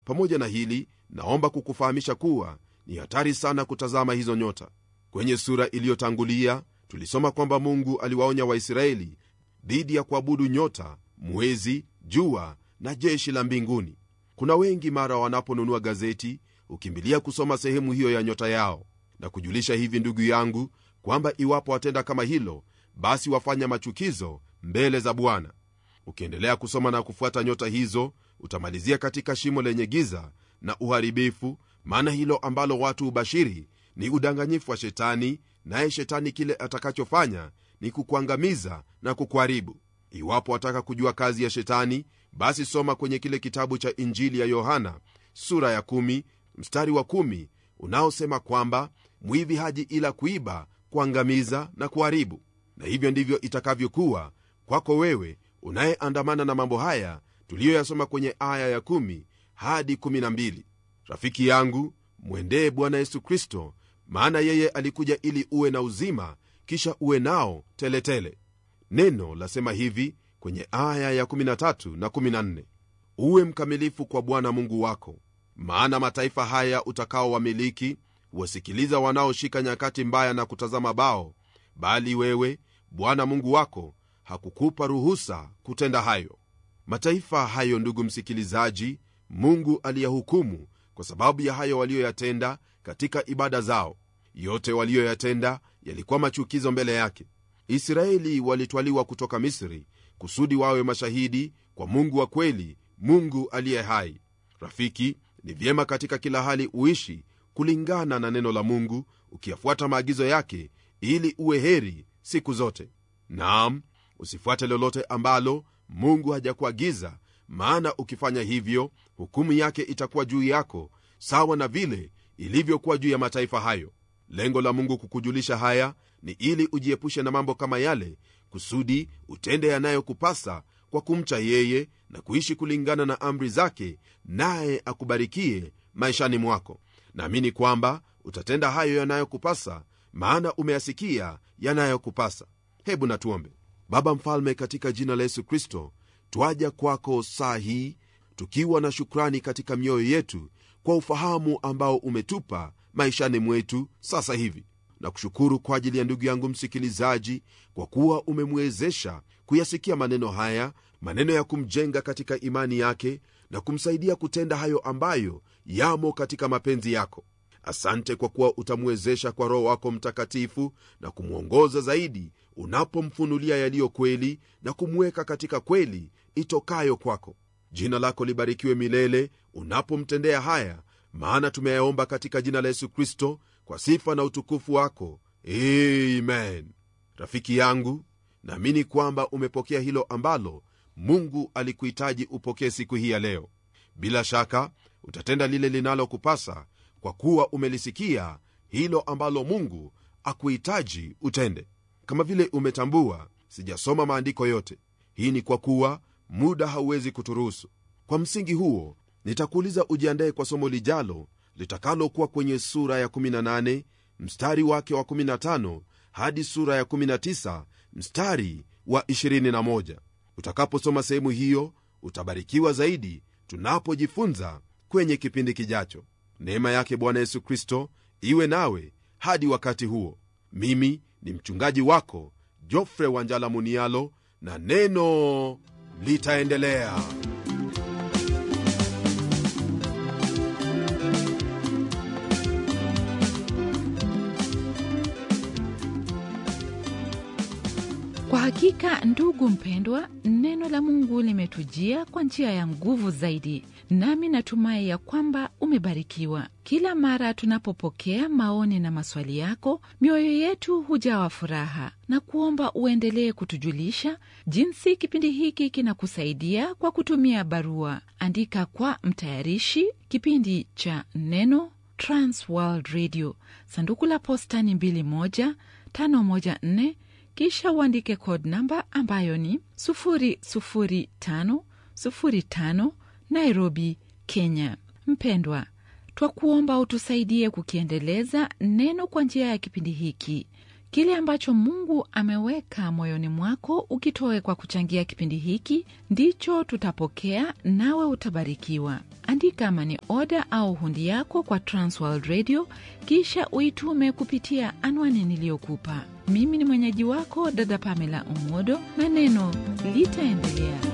pamoja na hili naomba kukufahamisha kuwa ni hatari sana kutazama hizo nyota kwenye sura iliyotangulia tulisoma kwamba mungu aliwaonya waisraeli dhidi ya kuabudu nyota mwezi jua na jeshi la mbinguni kuna wengi mara wanaponunua gazeti hukimbilia kusoma sehemu hiyo ya nyota yao na kujulisha hivi ndugu yangu kwamba iwapo watenda kama hilo basi wafanya machukizo mbele za bwana ukiendelea kusoma na kufuata nyota hizo utamalizia katika shimo lenye giza na uharibifu maana hilo ambalo watu hubashiri ni udanganyifu wa shetani naye shetani kile atakachofanya ni kukuangamiza na kukuharibu iwapo wataka kujua kazi ya shetani basi soma kwenye kile kitabu cha injili ya yohana sura ya 1 mstari wa 1 unaosema kwamba mwivi haji ila kuiba kuangamiza na kuharibu na hivyo ndivyo itakavyokuwa kwako wewe unayeandamana na mambo haya tuliyoyasoma kwenye aya ya 1 hadi 12 rafiki yangu mwendee bwana yesu kristo maana yeye alikuja ili uwe na uzima kisha uwe nao teletele tele. neno lasema hivi kwenye aya ya 13 na 14 uwe mkamilifu kwa bwana mungu wako maana mataifa haya utakaowamiliki wasikiliza wanaoshika nyakati mbaya na kutazama bao bali wewe bwana mungu wako hakukupa ruhusa kutenda hayo mataifa hayo ndugu msikilizaji mungu aliyahukumu kwa sababu ya hayo waliyoyatenda katika ibada zao yote waliyoyatenda yalikuwa machukizo mbele yake israeli walitwaliwa kutoka misri kusudi wawe mashahidi kwa mungu wa kweli mungu aliye hai rafiki ni vyema katika kila hali uishi kulingana na neno la mungu ukiyafuata maagizo yake ili uwe heri siku zote naam usifuate lolote ambalo mungu hajakuagiza maana ukifanya hivyo hukumu yake itakuwa juu yako sawa na vile ilivyokuwa juu ya mataifa hayo lengo la mungu kukujulisha haya ni ili ujiepushe na mambo kama yale kusudi utende yanayokupasa kwa kumcha yeye na kuishi kulingana na amri zake naye akubarikie maishani mwako naamini kwamba utatenda hayo yanayokupasa maana umeyasikia yanayokupasa hebu natuombe baba mfalme katika jina la yesu kristo twaja kwako saa hii tukiwa na shukrani katika mioyo yetu kwa ufahamu ambao umetupa maishani mwetu sasa hivi na kushukuru kwa ajili ya ndugu yangu msikilizaji kwa kuwa umemwezesha kuyasikia maneno haya maneno ya kumjenga katika imani yake na kumsaidia kutenda hayo ambayo yamo katika mapenzi yako asante kwa kuwa utamwezesha kwa roho wako mtakatifu na kumwongoza zaidi unapomfunulia yaliyo kweli na kumweka katika kweli itokayo kwako jina lako libarikiwe milele unapomtendea haya maana tumeyaomba katika jina la yesu kristo kwa sifa na utukufu wako amen rafiki yangu naamini kwamba umepokea hilo ambalo mungu alikuhitaji upokee siku hii ya leo bila shaka utatenda lile linalokupasa kwa kuwa umelisikia hilo ambalo mungu akuhitaji utende kama vile umetambua sijasoma maandiko yote hii ni kwa kuwa muda hauwezi kuturuhusu kwa msingi huo nitakuuliza ujiandaye kwa somo lijalo litakalokuwa kwenye sura ya 18 mstari wake wa 15 hadi sura ya 19 mstari wa 21 utakaposoma sehemu hiyo utabarikiwa zaidi tunapojifunza kwenye kipindi kijacho neema yake bwana yesu kristo iwe nawe hadi wakati huo mimi ni mchungaji wako jofre wanjala munialo na neno litaendelea kwa hakika ndugu mpendwa neno la mungu limetujia kwa njia ya nguvu zaidi nami natumai ya kwamba umebarikiwa kila mara tunapopokea maoni na maswali yako mioyo yetu hujawa furaha na kuomba uendelee kutujulisha jinsi kipindi hiki kinakusaidia kwa kutumia barua andika kwa mtayarishi kipindi cha neno transworld radio sanduku la posta ni 2154 kisha uandike code namba ambayo ni 00505 nairobi kenya mpendwa twakuomba utusaidie kukiendeleza neno kwa njia ya kipindi hiki kile ambacho mungu ameweka moyoni mwako ukitoe kwa kuchangia kipindi hiki ndicho tutapokea nawe utabarikiwa andika mani oda au hundi yako kwa Transworld Radio, kisha uitume kupitia anwani niliyokupa. Mimi ni mwenyeji wako dada Pamela Umodo, na neno litaendelea.